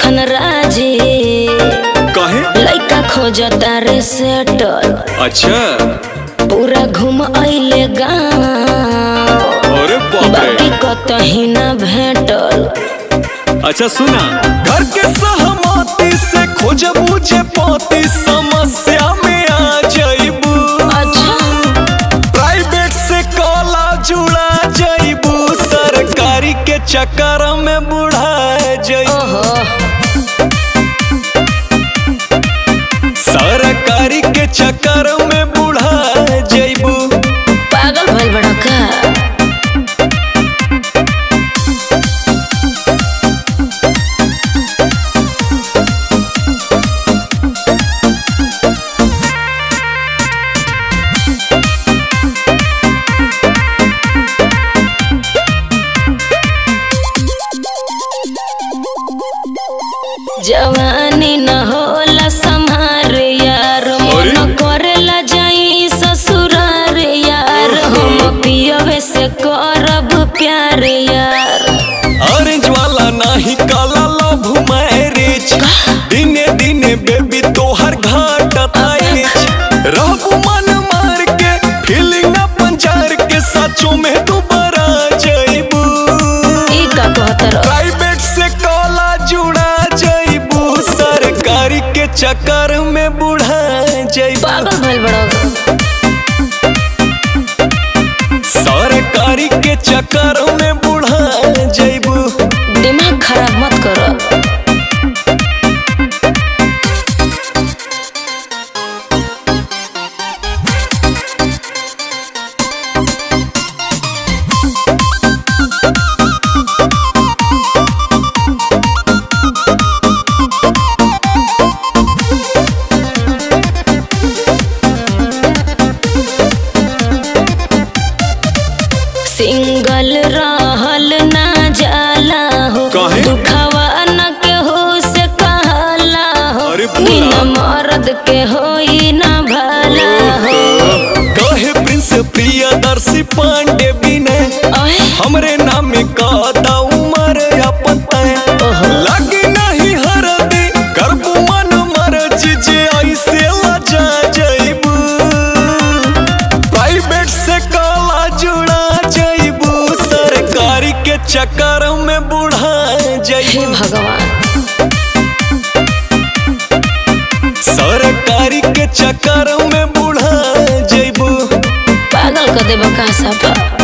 धनराजी कहे लइका खोजता रे सेटल अच्छा पूरा घूम अइले गाँव अरे बाप बाकी रे कतही ना भेटल अच्छा सुना घर के सहमति से खोज बुझे पाती समस्या में आ जाइबू अच्छा प्राइवेट से काला जुड़ा जाइबू सरकारी के चक्कर में बुढ़ा जाइबू ओहो सरकारी के चक्कर में बुढ़ा जाइबू पागल भइल बड़ा का जवानी न होला संहार यार अरे? मन करेला जाई ससुरार यार हम पियवे से करब प्यार यार ऑरेंज वाला नाही काला लव मैरिज दिने दिने बेबी तोहर घाट आइज रहबू मन मार के फीलिंग अपन जार के सचो में दोबारा जाइबू ई का कहतर प्राइवेट से काला जुड़ा जाइबू सरकारी के चक्कर में बुढ़ा जाइबू पागल भइल बड़ा सरकारी के चक्कर में बुढ़ा जाइबू दिमाग खराब मत करो सिंगल रहल ना जाला हो काहे? दुखवा न केहू से कहला हो अरे बोला। बिना मर्द के होई ना भला हो कहे प्रिंस प्रियदर्शी पांडे बिने ओए हमरे नाम का दा उमर अपन तय ओहो। लगी नहीं हरदी करबू मन मरज जे ऐसे लजा जाइबू प्राइवेट से काला जुड़ा जाइबू सरकारी के चक्कर में बुढ़ा हे जाइबू भगवान सरकारी के चक्कर में बुढ़ा जाइबू पागल कर देबा का सफा